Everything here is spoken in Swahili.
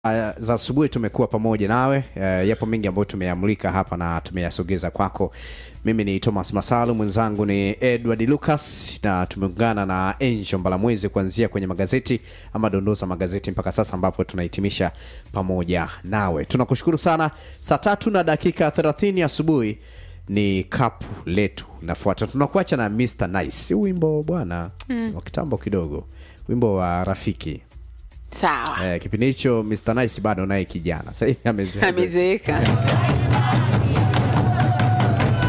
Uh, za asubuhi tumekuwa pamoja nawe uh, yapo mengi ambayo tumeyamulika hapa na tumeyasogeza kwako mimi ni thomas masalu mwenzangu ni edward lucas na tumeungana na angel mbalamwezi kuanzia kwenye magazeti ama dondoo za magazeti mpaka sasa ambapo tunahitimisha pamoja nawe tunakushukuru sana saa tatu na dakika 30 asubuhi ni kapu letu nafuata tunakuacha na mr nice huu wimbo bwana mm. wa kitambo kidogo wimbo wa rafiki sawa Eh, kipindi hicho Mr. Nice bado naye kijana sasa hivi amezeeka. amezeeka